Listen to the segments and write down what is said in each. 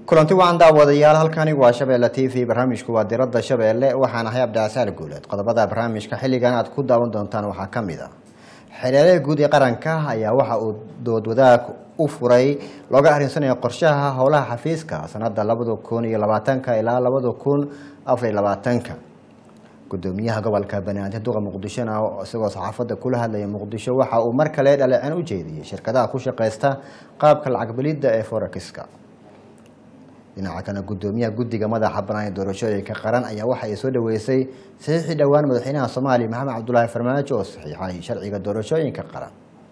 kulanti wacan daawadayaal halkani waa shabeelle t v barnaamijku waa diradda shabeelle waxaan ahay abdicasaal guuleed qodobada barnaamijka xilligan aad ku daawan doontaan waxaa ka mid a xereeraha guud ee qaranka ayaa waxa uu doodwadaag u furay looga arinsanayo qorshaha howlaha xafiiska sanada labada kun iyo labaatanka ilaa labada kun afariy labaatanka gudoomiyaha gobolka banaadir duqa muqdishona isagoo saxaafadda kula hadlaya muqdisho waxa uu mar kale dhaleceen u jeediyey shirkadaha ku shaqeysta qaabka lacag belidda ee forexiska dhinaca kale gudoomiyaha guddiga madaxa banaan ee doorashooyinka qaran ayaa waxa ay soo dhaweysay saxiixii dhowaan madaxweynaha soomaaliya maxamed cabdulaahi farmaajo oo saxiixay sharciga doorashooyinka qaran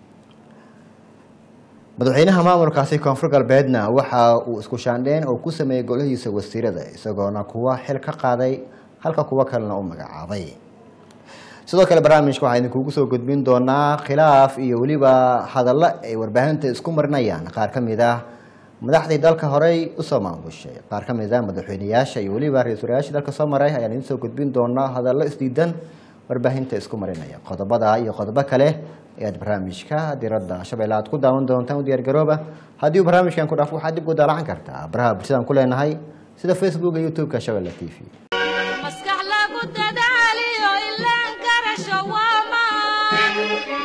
madaxweynaha maamulkaasi koonfur galbeedna waxa uu isku shaandheen oo ku sameeyey golahiisa wasiirada isagoona kuwa xil ka qaaday halka kuwo kalena u magacaabay sidoo kale barnaamijka waxaa idinkugu soo gudbin doonaa khilaaf iyo weliba hadallo ay warbaahinta isku marinayaan qaar ka mid ah madaxdii dalka horey usoo maamushay qaar ka mid ah madaxweyneyaasha iyo weliba ra-isul wayaashii dalka soo maray ayaan idiin soo gudbin doonaa hadallo isdiidan warbaahinta isku marinaya qodobada iyo qodobo kale ayaad barnaamijka diradda shabeelle aad ku daawan doontaan u diyaargarooba haddii uu barnaamijkan ku dhaafo waxaad dib u daalacan kartaa baraha bulshadaan ku leenahay sida facebook iyo youtube-ka shabeelle t v maskax lagu dadaaliyo ilaan garasho waamaan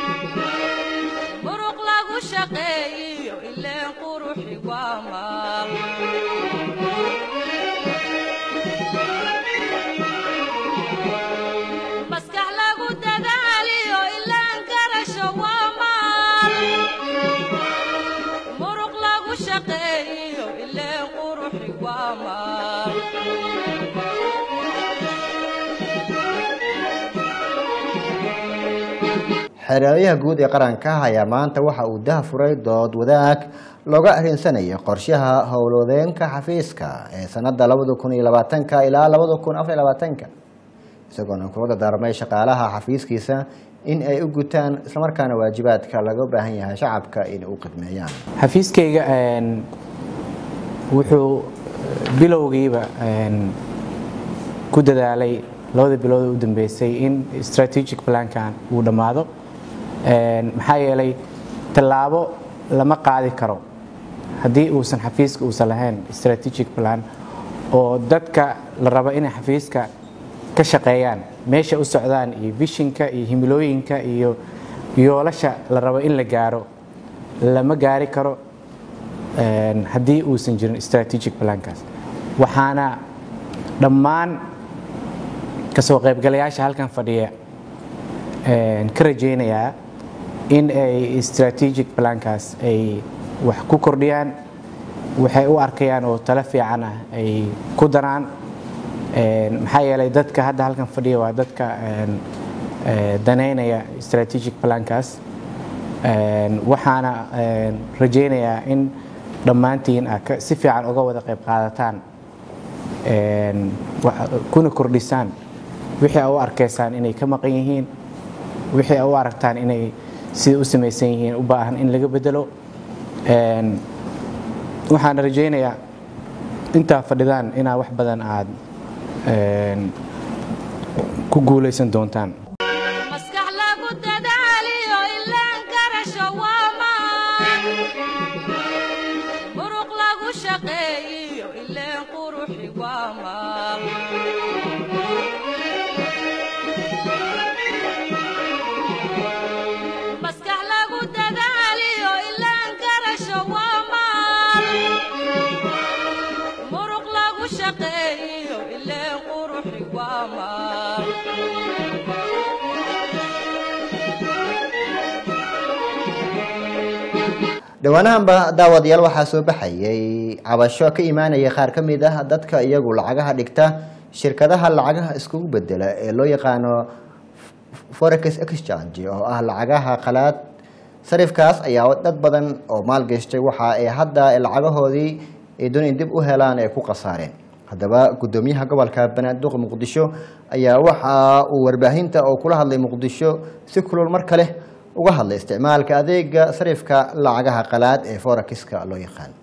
muruq lagu shaqeeyiyo ileen quruxi waamaan maskax lagu dadaaliyo ilaan garasho waamaan muruq lagu shaqeeyiyo ileen quruxi waamaan xereerayaha guud ee qaranka ayaa maanta waxa uu daha furay dood wadaag looga arinsanayo qorshaha howlwadeenka xafiiska ee sanada labada kun iyo labaatanka ilaa labada kun afariy labaatanka isagoona kula dardaarmay shaqaalaha xafiiskiisa in ay u gutaan islamarkaana waajibaadka laga baahan yahay shacabka in u khidmeeyaan xafiiskayga wuxuu bilowgiiba ku dadaalay labada bilood u dambeysay in strategic plankan uu dhammaado maxaa yeelay tallaabo lama qaadi karo haddii uusan xafiiska uusan lahayn strategic plan oo dadka la rabo inay xafiiska ka shaqeeyaan meesha u socdaan iyo vishinka iyo himilooyinka iyo yoolasha la rabo in la gaaro lama gaari karo haddii uusan jirin strategic plankaas waxaana dhammaan kasoo qaybgalayaasha halkan fadhiya ka rajaynayaa in ay strategic plankaas ay wax ku kordhiyaan waxay u arkayaan oo talo fiican ah ay ku daraan maxaa yeelay dadka hadda halkan fadhiya waa dadka danaynaya strategic plankaas waxaana rajaynayaa in dhammaantiin a si fiican uga wada qayb qaadataan kuna kordhisaan wixii a u arkaysaan inay ka maqan yihiin wixii a u aragtaan inay sida u samaysan yihiin u baahan in laga bedelo waxaan rajaynayaa intaa fadhidaan inaa wax badan aad ku guulaysan doontaan maskax lagu dadaaliyo ilaan garasho waamaan muruq lagu shaqeeyiyo ileen quruxi waamaan maskax lagu dadaaliyo ilaan garasho waamaan muruq lagu shaqeeyiyo ileen quruxi waamaan dhowaanahanba daawadayaal waxaa soo baxayay cabasho ka imaanaya qaar ka mid ah dadka iyagu lacagaha dhigta shirkadaha lacagaha iskugu bedela ee loo yaqaano forex exchange oo ah lacagaha qalaad sarifkaas ayaa dad badan oo maalgashtay waxa ay hadda lacagahoodii ay doon in dib u helaan ay ku khasaareen haddaba gudoomiyaha gobolka banaaduq muqdisho ayaa waxa uu warbaahinta oo kula hadlay muqdisho si kulul mar kale uga hadlay isticmaalka adeega sarifka lacagaha qalaad ee forexiska loo yaqaan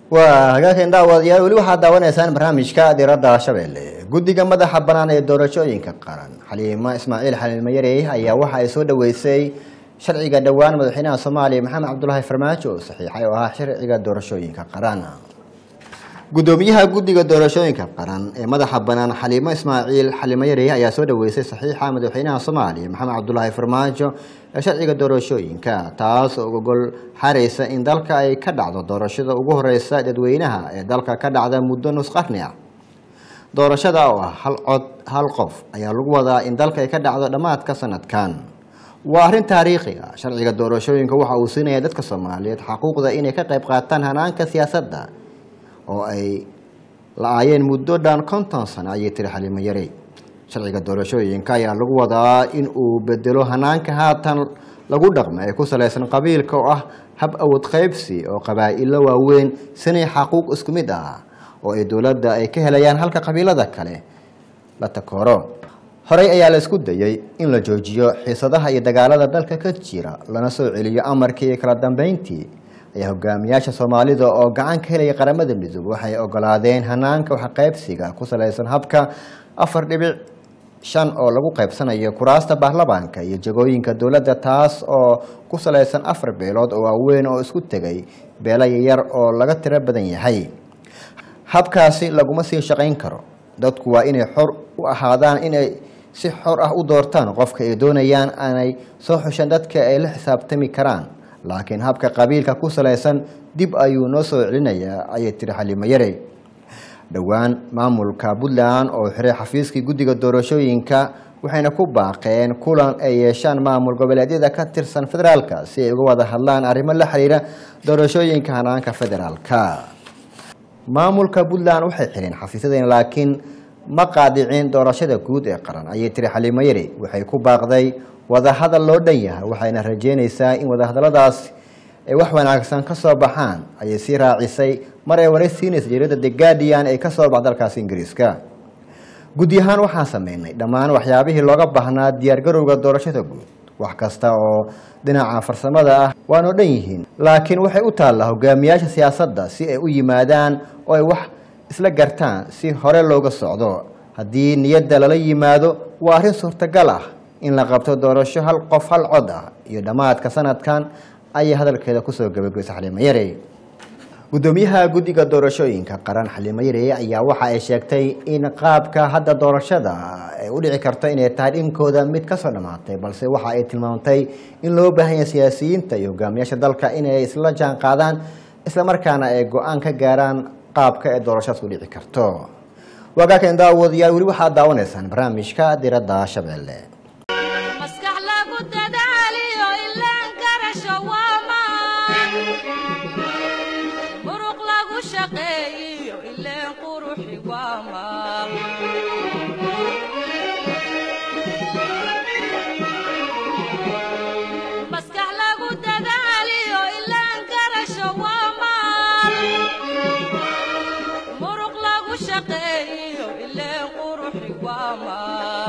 waa hagaageen daawadayaal weli waxaad daawanaysaan barnaamijka diradda shabeelle guddiga madaxa bannaan ee doorashooyinka qaran xaliimo ismaaciil xaliilmayarey ayaa waxa ay soo dhoweysay sharciga dhowaan madaxweynaha soomaaliya maxamed cabdulaahi farmaajo oo saxiixay oo ahaa sharciga doorashooyinka qaran gudoomiyaha guddiga doorashooyinka qaran ee madaxa bannaan xaliimo ismaaciil xalimayarey ayaa soo dhoweysay saxiixa madaxweynaha soomaaliya maxamed cabdulaahi farmaajo ee sharciga doorashooyinka taas oo gogol xaraysa in dalka ay ka dhacdo doorashada ugu horeysa dadweynaha ee dalka ka dhacda muddo nus qarni ah doorashada oo ah hal cod hal qof ayaa lagu wadaa in dalka ay ka dhacdo dhammaadka sanadkan waa arrin taariikhi ah sharciga doorashooyinka waxa uu siinaya dadka soomaaliyeed xaquuqda inay ka qayb qaataan hanaanka siyaasadda oo ay la-aayeen muddo dhan konton sano ayay tiri xaliimo yarey sharciga doorashooyinka ayaa lagu wadaa in uu bedelo hanaanka haatan lagu dhaqmo ee ku salaysan qabiilka oo ah hab awood qaybsi oo qabaa-ilo waaweyn sinay xaquuq isku mid ah oo ay dowladda ay ka helayaan halka qabiilada kale la takooro horey ayaa la isku dayey in la joojiyo xiisadaha iyo dagaalada dalka ka jira lana soo celiyo amarkii iyo kala dambeyntii ayaa hogaamiyaasha soomaalida oo gacan ka helaya qaramada midoobe waxay ogolaadeen hanaanka waxqaybsiga ku salaysan habka afar dhibic shan oo lagu qaybsanayo kuraasta baarlamaanka iyo jagooyinka dowladda taas oo ku salaysan afar beelood oo waaweyn oo isku tegay beelo yar oo laga tiro badan yahay habkaasi laguma sii shaqayn karo dadku waa inay xor u ahaadaan inay si xor ah u doortaan qofka ay doonayaan aanay soo xushan dadka ay la xisaabtami karaan laakiin habka qabiilka ku salaysan dib ayuu noo soo celinayaa ayay tiri xaliimo yarey dhowaan maamulka puntland oo xiray xafiiskii guddiga doorashooyinka waxayna ku baaqeen kulan ay yeeshaan maamul goboleedyada ka tirsan federaalka si ay uga wada hadlaan arrimo la xiriira doorashooyinka hanaanka federaalka maamulka puntland waxay xireen xafiisyadeen laakiin ma qaadicin doorashada guud ee qaran ayay tiri xaliimo yari waxay ku baaqday wadahadal loo dhan yahay waxayna rajeynaysaa in wadahadaladaas ay wax wanaagsan ka soo baxaan ayay sii raacisay mar ay waray siinaysa jaridda the guardian ee kasoo bax dalkaasi ingiriiska gudi ahaan waxaan sameynay dhammaan waxyaabihii looga baahnaa diyaargarowga doorashada guud wax kasta oo dhinaca farsamada ah waanoo dhan yihiin laakiin waxay u taallaa hogaamiyaasha siyaasadda si ay u yimaadaan oo ay wax isla gartaan si hore looga socdo haddii niyadda lala yimaado waa arrin suurtagal ah in la qabto doorasho hal qof hal cod ah iyo dhammaadka sanadkan ayay hadalkeeda kusoo gabagaysay xaliimo yarey gudoomiyaha guddiga doorashooyinka qaran xaliimo yarey ayaa waxa ay sheegtay in qaabka hadda doorashada ay u dhici karto inay tahay dhinkooda mid kasoo dhammaatay balse waxa ay tilmaamtay in loo baahan yahay siyaasiyiinta iyo hogaamiyaasha dalka inay isla jaan qaadaan islamarkaana ay go-aan ka gaaraan qaabka ee doorashadaas u dhici karto waagaakan daawadayaal weli waxaad daawanaysaan barnaamijka diradda shabeelle maskax lagu dadaaliyo ilaan garasho waa maan muruq lagu shaqeeyiyo ileen quruxi waa maan maskax lagu dadaaliyo ilaan garasho waa maan muruq lagu shaqeeyiyo ileen quruxi waa maan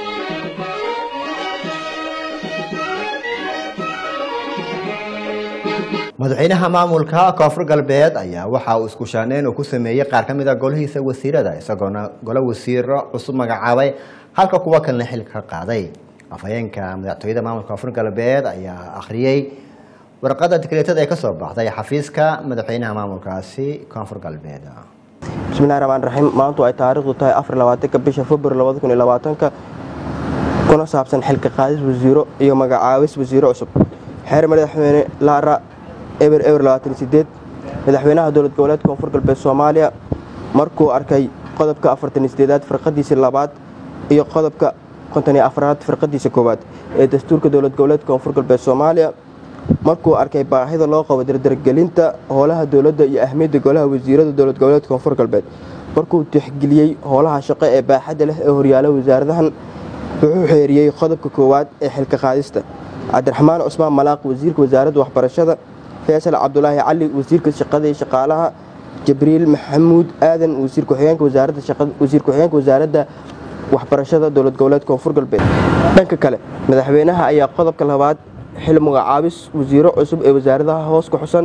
madaxweynaha maamulka koonfur galbeed ayaa waxa uu isku shaaneyn uu ku sameeyey qaar ka mid a golihiisa wasiirada isagoona golo wasiiro cusub magacaabay halka kuwa kalena xilka ka qaaday afhayeenka madaxtooyada maamulka koonfur galbeed ayaa akhriyey warqadda tikreetada ee kasoo baxday xafiiska madaxweynaha maamulkaasi koonfur galbeed bismillahi raxmaan raxiim maantu ay taariikhdu tahay afar labaatanka bisha februar labada kun iyo labaatanka kuna saabsan xilka qaadis wasiiro iyo magacaabis wasiiro cusub xeer madaxweyne laara eber eber labaatan sideed madaxweynaha dowlad goboleedka koonfur galbeed soomaaliya markuu arkay qodobka afartan sideedaad firqadiisa labaad iyo qodobka konton iyo afraad firqadiisa koowaad ee dastuurka dowlad goboleedka koonfur galbeed soomaaliya markuu arkay baahida loo qabo dardargelinta howlaha dowladda iyo ahmiyadda golaha wasiirada dowlad goboleedka koonfur galbeed markuu tixgeliyey howlaha shaqo ee baaxadda leh ee horyaala wasaaradahan wuxuu xeeriyey qodobka koowaad ee xilka qaadista cabdiraxmaan cusmaan malaaq wasiirka wasaaradda waxbarashada faysal cabdulaahi cali wasiirka shaqada iyo shaqaalaha jibriil maxamuud aadan wasiir ku-xigeenka wasaaradda wasaaradda waxbarashada dowlad goboleedka koonfur galbeed dhanka kale madaxweynaha ayaa qodobka labaad xil magacaabis wasiiro cusub ee wasaaradaha hoos ku xusan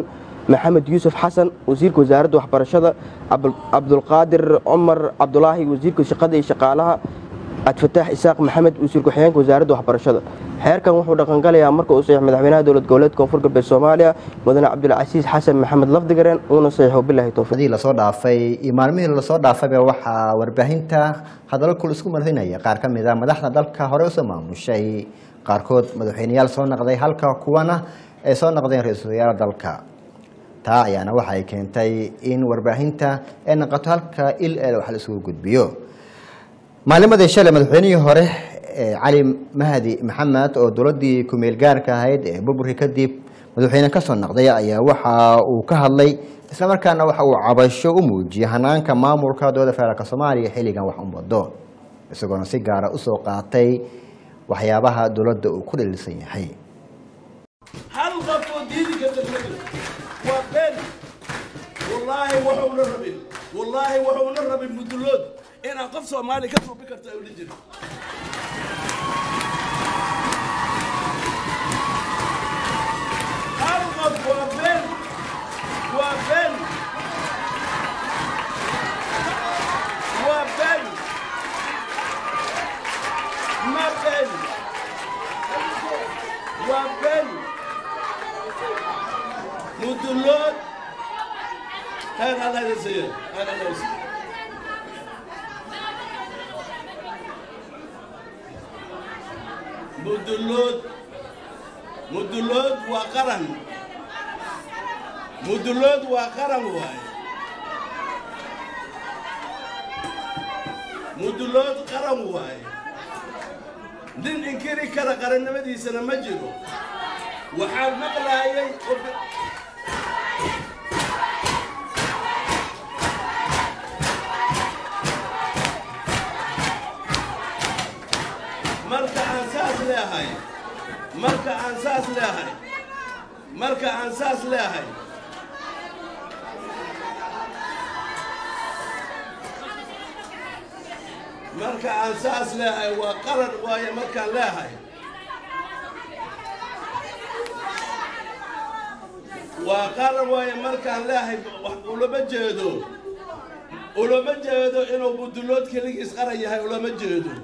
maxamed yuusuf xasan wasiirka wasaaradda waxbarashada cabdulqaadir cumar cabdulaahi wasiirka shaqada iyo shaqaalaha cabdifataax isaaq maxamed wasiir ku-xigeenka wasaaradda waxbarashada xeerkan wuxuu dhaqangalayaa marka uu saxiix madaxweynaha dowlad goboleedka koonfur galbeed soomaaliya mudane cabdulcasiis xasan maxamed lafdigareen uuna saxiixo bilahi towfiiq hadii lasoo dhaafay iyo maalmihii lasoo dhaafayba waxaa warbaahinta hadallo kul isku marinaya qaar ka mid a madaxda dalka hore usoo maamushay qaarkood madaxweyneyaal soo noqday halka kuwana ay soo noqdeen ra-iisul wasaare dalka taa ayaana waxay keentay in warbaahinta ay noqoto halka il el wax la isugu gudbiyo maalimadii shalay madaxweynihii hore cali mahdi maxamed oo dowladii kumeel gaarka ahayd ee burburkii kadib madaxweyne kasoo noqday ayaa waxa uu ka hadlay islamarkaana waxa uu cabasho u muujiyey hanaanka maamulka dowladda federaalk soomaaliya xilligan wax u wado isagoona si gaara usoo qaatay waxyaabaha dowladda uu ku dhaliilsan yahay hal qof oo diidi karta ma jiro waa been wallaahi wuxuuna rabin wallaahi wuxuuna rabin mudulood inaan qof soomaali ka suubi karta ay odhan jirin hal qof waa been waa been waa been ma been waa been mudulood heer allah idin siiyo heer allah idin siiyo mudulood mudulood waa qaran mudulood waa qaran waaye mudulood qaran waaye nin inkiri kara qarannimadiisana ma jiro waxaan maqlaayay marka aan saas leehay marka aan saas leehay marka aan saas leehay marka aan saas leehay waa qaran waaye markaan leehay waa qaran waaye markaan leehay ulama jeedo ulama jeedo inuu budulood keligiis qaran yahay ulama jeedo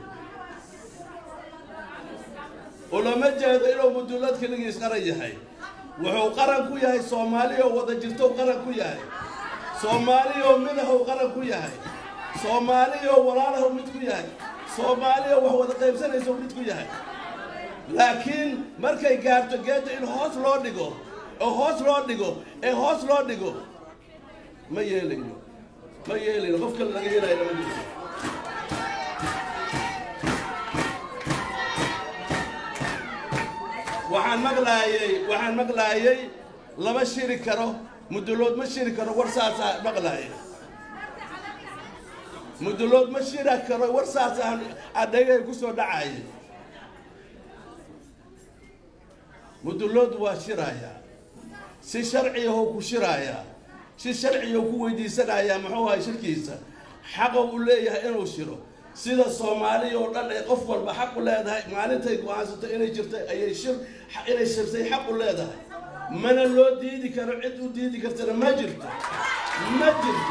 ulama jeedo inuu mudulood keligiis qaran yahay wuxuu qaran ku yahay soomaaliyoo wada jirtou qaran ku yahay soomaaliyoo midahow qaran ku yahay soomaaliyoo walaalahow mid ku yahay soomaaliyoo wax wada qaybsanayso mid ku yahay laakiin markay gaarto geedda in hoos loo dhigo oo hoos loo dhigo ee hoos loo dhigo ma yeelayno ma yeelayno qof kale laga yeelayo lama jirto waxaan maqlaayey waxaan maqlaayey lama shiri karo mudulood ma shiri karo war saasaa maqlaayay mudulood ma shiri karo war saasaan adhagay ku soo dhacaya mudulood waa shiraaya si sharciyahow ku shiraaya si sharciyahow ku weydiisanayaa muxuu ahay shirkiisa xaqo uu leeyahay inuu shiro sida soomaaliya oo dhan ay qof walba xaq u leedahay maalintay go-aansato inay jirtay ayay shir inay shirtay xaq u leedahay mana loo diidi karo cid u diidi kartana ma jirto ma jirto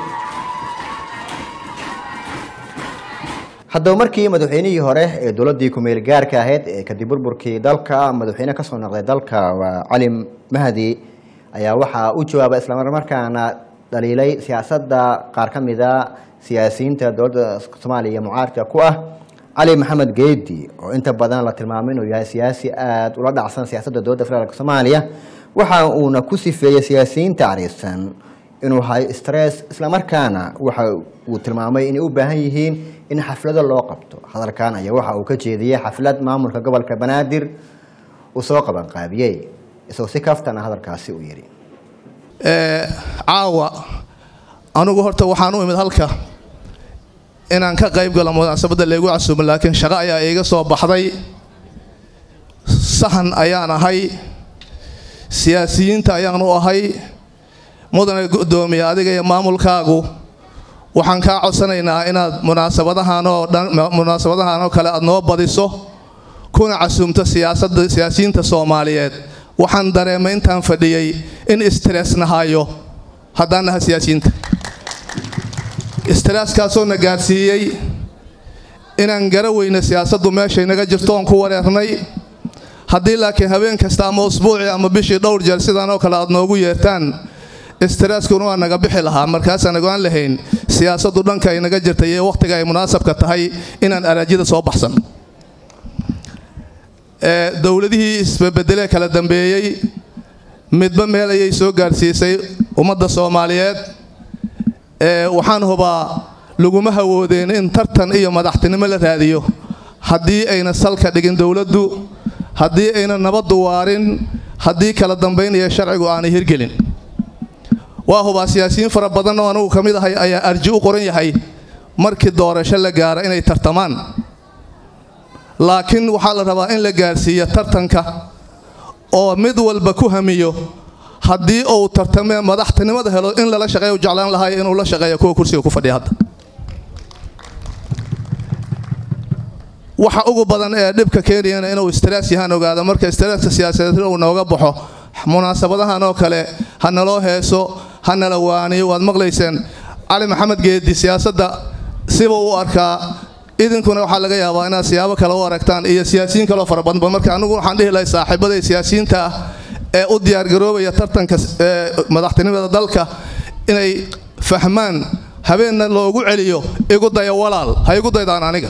haddaba markii madaxweynihii hore ee dowladii kumeel gaarka ahayd ee kadib burburkii dalka madaxweyne kasoo noqday dalka waa cali mahdi ayaa waxaa u jawaabay islamarmarkaana dhaliilay siyaasadda qaar ka mida siyaasiyiinta dowladda soomaaliya mucaaradka ku ah cali maxamed geedi oo inta badan la tilmaamay inuu yahay siyaasi aada ula dhacsan siyaasadda dowladda federaalk soomaaliya waxa uuna ku sifeeyey siyaasiyiinta cariisan inuu hayo stress islamarkaana waxa uu tilmaamay inay u baahan yihiin in xaflado loo qabto hadalkan ayaa waxa uu ka jeediyey xaflad maamulka gobolka banaadir uu soo qabanqaabiyey isagoo si kaftana hadalkaasi uu yidhi caawa anugu horta waxaan u imid halka inaan ka qayb galo munaasabadda laygu casuumo laakiin shaqo ayaa iiga soo baxday sahan ayaan ahay siyaasiyiinta ayaan u ahay mudane guddoomiye adiga iyo maamulkaagu waxaan kaa codsanaynaa inaad munaasabadahanoo dhan munaasabadahan oo kale aad noo badiso kuna casuumto siyaasadda siyaasiyiinta soomaaliyeed waxaan dareemay intaan fadhiyey in stress nahayo haddaan naha siyaasiyiinta stresskaasoo na gaarsiiyey inaan gara weyna siyaasaddu meeshay naga jirto oon ku wareernay haddii laakiin habeen kasta ama usbuucii ama bishii dhowr jeer sidaan oo kale aad noogu yeertaan streskuna waa naga bixi lahaa markaasaan nagaan lahayn siyaasaddu dhanka ay naga jirtay ee wakhtiga ay munaasabka tahay inaan araajida soo baxsan dowladihii isbabedelee kala dambeeyey midba meel ayay soo gaarsiisay ummadda soomaaliyeed waxaan hubaa laguma hawoodeen in tartan iyo madaxtinimo la raadiyo haddii ayna salka dhigin dowladdu haddii ayna nabaddu waarin haddii kala dambayn iyo sharcigu aanay hirgelin waa hubaa siyaasiyiin fara badan oo anugu ka mid ahay ayaa arji u qoran yahay markii doorasho la gaara inay tartamaan laakiin waxaa la rabaa in la gaarsiiyo tartanka oo mid walba ku hamiyo haddii uu tartamee madaxtinimada helo in lala shaqeeya jeclaan lahay inuu la shaqeeya kuwa kursiga ku fadhiya hadda waxa ugu badan ee dhibka keenayana inuu stress yahaan ogaado marka stresska siyaasadeed uu nooga baxo munaasabadahan oo kale ha naloo heeso ha nala waaniyo waad maqlayseen cali maxamed geedi siyaasadda siba u arkaa idinkuna waxaa laga yaabaa inaad siyaabo kale u aragtaan iyo siyaasiyiin kaleo fara badanba marka anigu waxaan dhihi lahay saaxiibaday siyaasiyiinta ah ee u diyaargaroobaya tartanka madaxtinimada dalka inay fahmaan habeenna loogu celiyo igu daya walaal ha igu daydaan aniga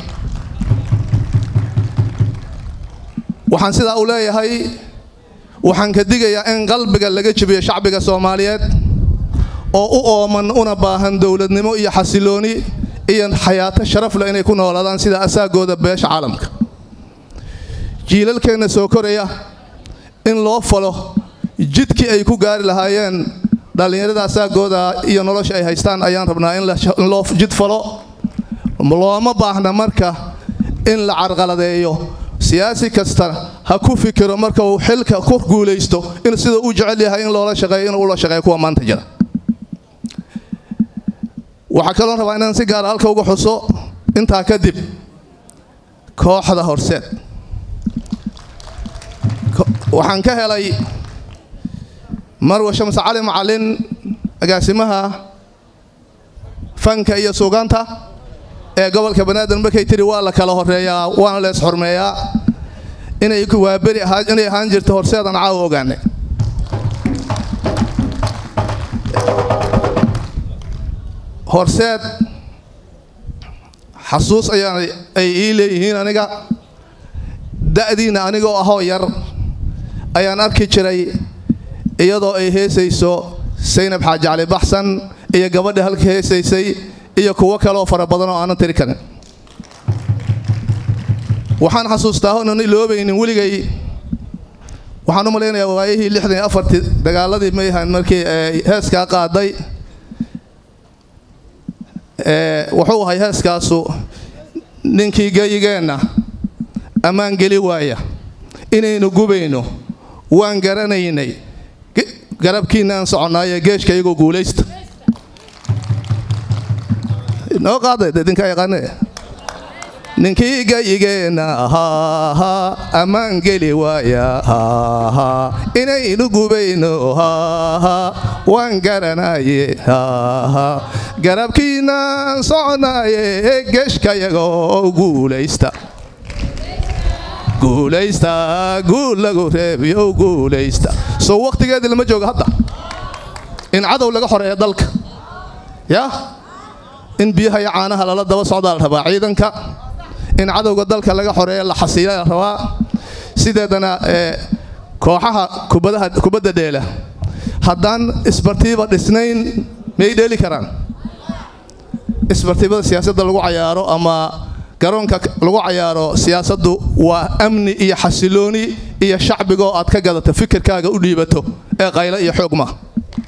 waxaan sidaa u leeyahay waxaan ka digayaa in qalbiga laga jebiyo shacbiga soomaaliyeed oo u ooman una baahan dowladnimo iyo xasilooni iyo xayaato sharaf leh inay ku noolaadaan sida asaagooda beesha caalamka jiilalkeenna soo koraya in loo falo jidkii ay ku gaari lahaayeen dhallinyarada asaagooda iyo nolosha ay haystaan ayaan rabnaa in loo jid falo looma baahna marka in la carqaladeeyo siyaasi kasta ha ku fikiro marka uu xilka ku guulaysto in sida u jecel yahay in loola shaqeeyo inuu ula shaqeeyo kuwa maanta jira waxaa kaloo rabaa inaan si gaara halka uga xuso intaa kadib kooxda horseed waxaan ka helay marwa shamse cali macalin agaasimaha fanka iyo suugaanta ee gobolka banaadir markay tiri waa la kala horeeyaa waana lees xurmeeyaa inay waaberi inay ahaan jirta horseedan caawa ogaanay horseed xasuus ayaan ay ii leeyihiin aniga da'diina anigoo ahoo yar ayaan arki jiray iyadoo ay heesayso saynab xaaji cali baxsan iyo gabadha halka heesaysay iyo kuwo kaleoo fara badan oo aanan tiri karin waxaan xasuustaa honan iloobaynin weligay waxaan u malaynayaa waayihii lixdan iyo afartii dagaaladii mayhan markii heeskaa qaaday wuxuu ahay heeskaasu ninkii geyigeenna ammaan geli waaya inaynu gubayno waan garanaynay garabkiinaan soconnaaye geeshka iyagoo guulaysta noo qaaday idinkaa yaqaane ninkii gayigeenna haha ammaan geli waaya haha inaynu gubayno haha waan garanaye haha garabkiinaan soconaaye geeshkayagoo guulaysta guulaysta guul lagu reebiyo guulaysta soo wakhtigeedii lama jooga hadda in cadow laga xoreeya dalka yaa in biyaha iyo caanaha lala daba socdaa la rabaa ciidanka in cadowga dalka laga xoreeya la xasiila la rabaa sideedana kooxaha kubadda dheela haddaan isbartiiba dhisnayn miyay dheeli karaan isbartiibada siyaasadda lagu cayaaro ama garoonka lagu cayaaro siyaasaddu waa amni iyo xasilooni iyo shacbigoo aad ka gadato fikirkaaga u dhiibato ee qaylo iyo xoog ma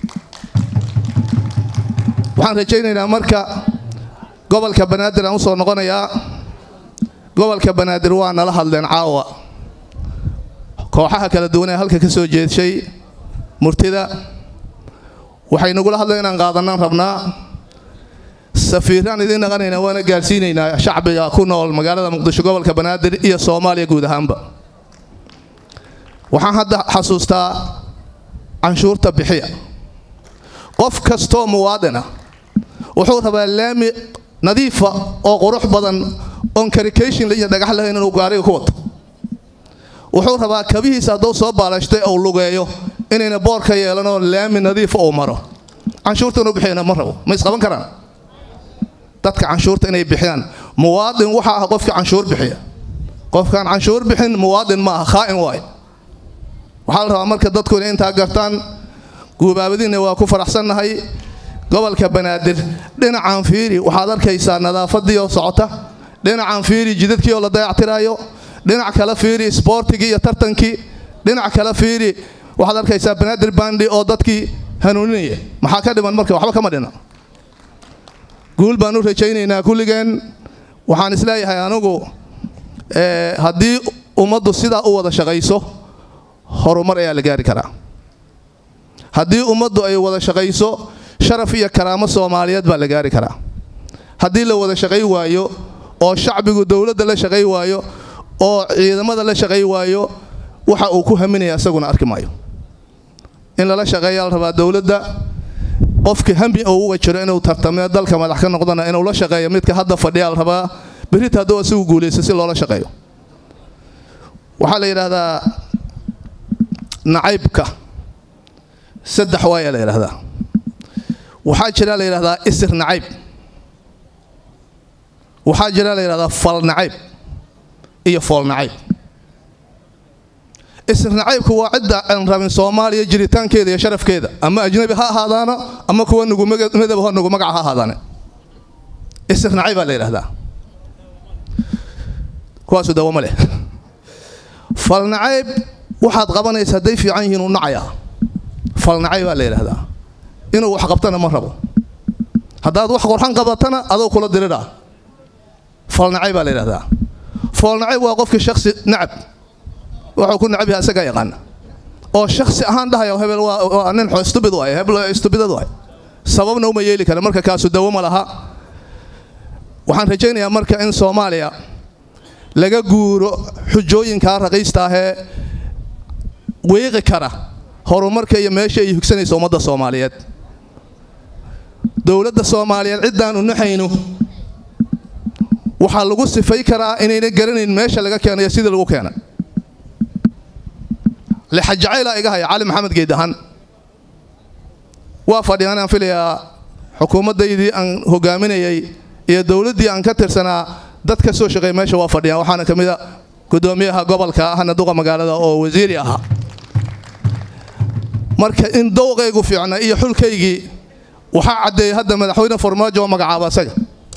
waxaan rajaynaynaa marka gobolka banaadir aan u soo noqonayaa gobolka banaadir waa nala hadleen caawa kooxaha kala duwan ee halka ka soo jeedshay murtida waxay nagula hadleen inaan qaadanaan rabnaa safiiraan idiin naqanaynaa waana gaarsiinaynaa shacbiga ku nool magaalada muqdisho gobolka banaadir iyo soomaaliya guud ahaanba waxaan hadda xasuustaa canshuurta bixiya qof kastoo muwaadina wuxuu rabaa laami nadiifa oo qurux badan oon karikation iyo dhagax lahayn inuu gaariga ku wato wuxuu rabaa kabihiisa hadduu soo baalashtay ou lugeeyo inayna boorka yeelanoo laami nadiifa uu maro canshuurta inuu bixiyana ma rabo ma isqaban karaan dadka canshuurta inay bixiyaan muwaadin waxa ah qofka canshuur bixiya qofkaan canshuur bixin muwaadin ma aha khaa'in waaye waxaa la rabaa marka dadku inay intaa gartaan guubaabadiinna waa ku faraxsannahay gobolka banaadir dhinacan fiiri waxaad arkaysaa nadaafadii oo socota dhinacan fiiri jidadkii oo la dayactiraayo dhinac kale fiiri isboortigii iyo tartankii dhinac kale fiiri waxaad arkaysaa banaadir bandi oo dadkii hanuuninaya maxaa ka dhiman marka waxba kama dhina guul baan u rajaynaynaa kulligeen waxaan isleeyahay anigu haddii ummaddu sidaa u wada shaqayso horumar ayaa la gaari karaa haddii ummaddu ay wada shaqayso sharaf iyo karaamo soomaaliyeed baa la gaari karaa haddii la wada shaqay waayo oo shacbigu dowladda la shaqay waayo oo ciidamada la shaqay waayo waxa uu ku haminaya isaguna arki maayo in lala shaqeeyaa la rabaa dowladda qofka hami uu uga jiro inuu tartamee dalka madax ka noqdana inuu la shaqeeyo midka hadda fadhiyaa la rabaa berita hadduu asigu guulaysto si loola shaqeeyo waxaa la yidhaahdaa nacaybka saddex waayaa la yidhahdaa waxaa jira la yidhahdaa isir nacayb waxaa jira la yidhahdaa fal nacayb iyo fool nacayb isir nacaybku waa cidda aan rabin soomaaliya jiritaankeeda iyo sharafkeeda ama ajnabi ha ahaadaano ama kuwa nugu midab ho nugu magaca ha ahaadaane isir nacayb baa la yidhahdaa kuwaasu dawamo leh fal nacayb waxaad qabanaysa hadday fiican yihiin uu nacayaa fal nacayb baa la yidhahdaa inuu wax qabtana ma rabo haddaad wax qorxan qabatana adoo kula diridhaa foolnacayb baa la yidhahdaa foolnacayb waa qofkii shaksi nacab wuxuu ku nacab yahay isagaa yaqaana oo shaksi ahaan dhahaya hebel waa nin stubid waay hebel stubidad waay sababna uma yeeli kara marka kaasu dawo ma laha waxaan rajaynayaa marka in soomaaliya laga guuro xujooyinkaa raqiista ahee weeqi kara horumarka iyo meesha ay higsanaysa ummadda soomaaliyeed dowladda soomaaliyeed ciddaanu naxayno waxaa lagu sifay karaa inayna garanayn meesha laga keenayo sidii lagu keenay lixajacayla iga haya cali maxamed geedahan waa fadhiyaan aan filayaa xukuumaddaydii aan hogaaminayay iyo dowladdii aan ka tirsanaa dad ka soo shaqeey meesha waa fadhiyaan waxaana ka mid a gudoomiyaha gobolka ahna duqa magaalada oo wasiiri ahaa marka in dowqaygu fiicna iyo xulkaygii waxaa caddeeyey hadda madaxweyne farmaajo oo magacaaba isaga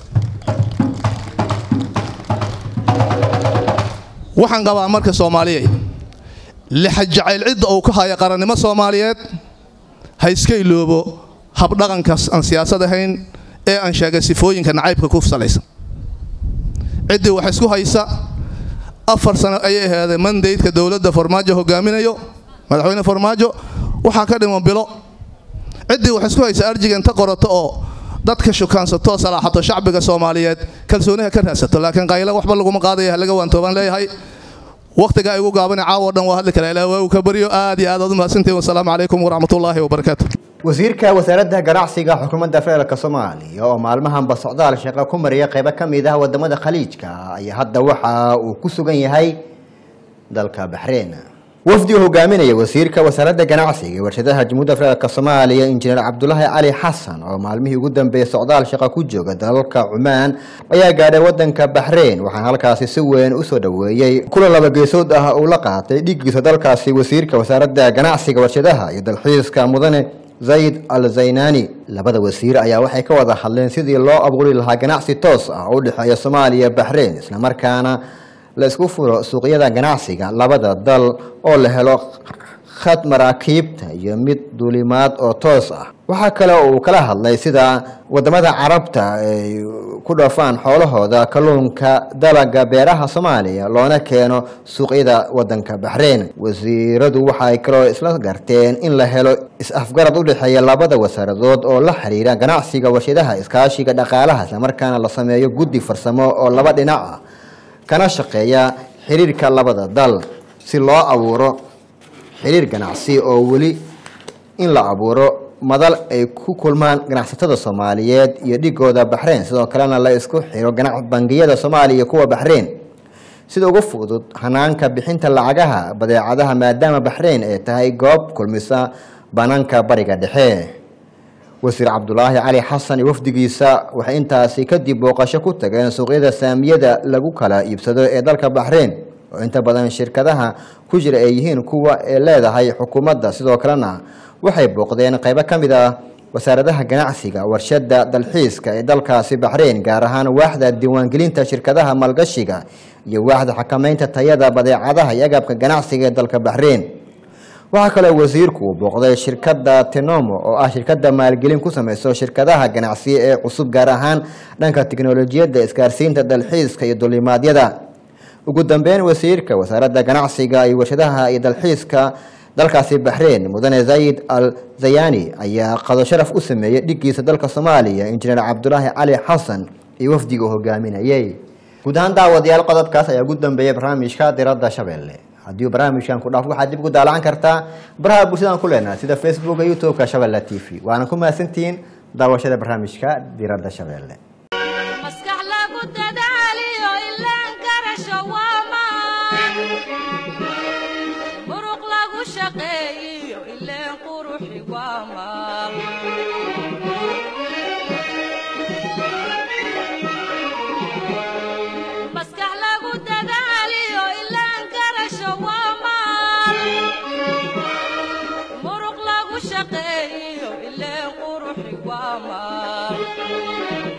waxaan qabaa marka soomaaliyey lixa jacayl cidda uu ka haya qarannimo soomaaliyeed ha iska iloobo habdhaqankaas aan siyaasad ahayn ee aan sheegay sifooyinka nacaybka ku salaysan ciddii wax isku haysa afar sano ayay aheeday mandaydka dowladda farmaajo hogaaminayo madaxweyne farmaajo waxaa ka dhiman bilo ciddii wax isku haysa arjiga inta qorato oo dadka shukaansato salaaxato shacbiga soomaaliyeed kalsooniha ka raadsato laakiin qaylo waxba laguma qaadaya halaga waantoobaan leeyahay wakhtiga igu gaabana caawo dhan waa hadli karaa ilaa waagu ka baryo aad iyo aad aad u mahadsantihin wasalaamu calaykum waraxmatullaahi wabarakaatu wasiirka wasaaradda ganacsiga xukuumadda federaalk soomaaliya oo maalmahanba socdaal shaqo ku mariya qaybo ka mid ah wadamada khaliijka ayaa hadda waxa uu ku sugan yahay dalka baxreyn wafdi uu hogaaminaya wasiirka wasaaradda ganacsiga ee warshadaha jamhuudda federaalk soomaaliya injineer cabdulaahi cali xasan oo maalmihii ugu dambeeyey socdaal shaqo ku jooga dalalka cumaan ayaa gaadhay wadanka baxreyn waxaana halkaasi si weyn usoo dhoweeyey kulan laba geesood ah uu la qaatay dhigiisa dalkaasi wasiirka wasaaradda ganacsiga warshadaha iyo dalxiiska mudane zayd al zaynani labada wasiir ayaa waxay ka wada hadleen sidii loo abuuri lahaa ganacsi toos ah oo u dhexeeya soomaaliya baxreyn islamarkaana la isku furo suuqyada ganacsiga labada dal oo la helo khad maraakiibta iyo mid duulimaad oo toos ah waxaa kale oo uu kala hadlay sida wadamada carabta ay ku dhafaan xoolahooda kalluunka dalaga beeraha soomaaliya loona keeno suuqyada wadanka baxreyn wasiiradu waxay kaloo isla garteen in la helo is-afgarad u dhexeeya labada wasaaradood oo la xiriira ganacsiga warshadaha iskaashiga dhaqaalaha islamarkaana la sameeyo guddi farsamo oo laba dhinac ah kana shaqeeya xiriirka labada dal si loo abuuro xiriir ganacsi oo weli in la abuuro madal ay ku kulmaan ganacsatada soomaaliyeed iyo dhigooda baxreyn sidoo kalena la isku xiro ganac bangiyada soomaaliya iyo kuwa baxreyn sida ugu fudud hanaanka bixinta lacagaha badeecadaha maadaama baxreyn ay tahay goob kulmisa banaanka bariga dhexe wasiir cabdulaahi cali xasan iyo wafdigiisa waxay intaasi kadib booqasho ku tageen suuqyada saamiyada lagu kala iibsado ee dalka baxreyn oo inta badan shirkadaha ku jira ay yihiin kuwa ay leedahay xukuumadda sidoo kalena waxay booqdeen qaybo ka mid ah wasaaradaha ganacsiga warshada dalxiiska ee dalkaasi baxreyn gaar ahaan waaxda diiwaangelinta shirkadaha maalgashiga iyo waaxda xakameynta tayada badeecadaha iyo agabka ganacsiga ee dalka baxreyn waxaa kaloo wasiirku uu booqday shirkadda tenomo oo ah shirkadda maalgelin ku sameyso shirkadaha ganacsiya ee cusub gaar ahaan dhanka tiknolojiyadda isgaarsiinta dalxiiska iyo dulimaadyada ugu dambeyn wasiirka wasaaradda ganacsiga iyo warshadaha iyo dalxiiska dalkaasi baxreyn mudane zayid al zayani ayaa qado sharaf u sameeyey dhigiisa dalka soomaaliya injineer cabdulaahi cali xasan iyo wafdiga uu hogaaminayey guud ahaan daawadayaal qodobkaas ayaa ugu dambeeyay barnaamijka diradda shabeelle haddii uu barnaamijkan ku dhaafo waxaad dib ugu daalacan kartaa baraha bulshadaan ku leenahay sida facebooka youtube-ka shabeelle t v waana ku mahadsantihiin daawashada barnaamijka diradda shabeelle maskax lagu dadaaliyo ilaan garasho waa maan muruq lagu shaqeeyiyo ileen quruxi waa maal maskax lagu dadaaliyo ilaan garasho waa maal muruq lagu shaqeeyiyo ileen quruxi waa maal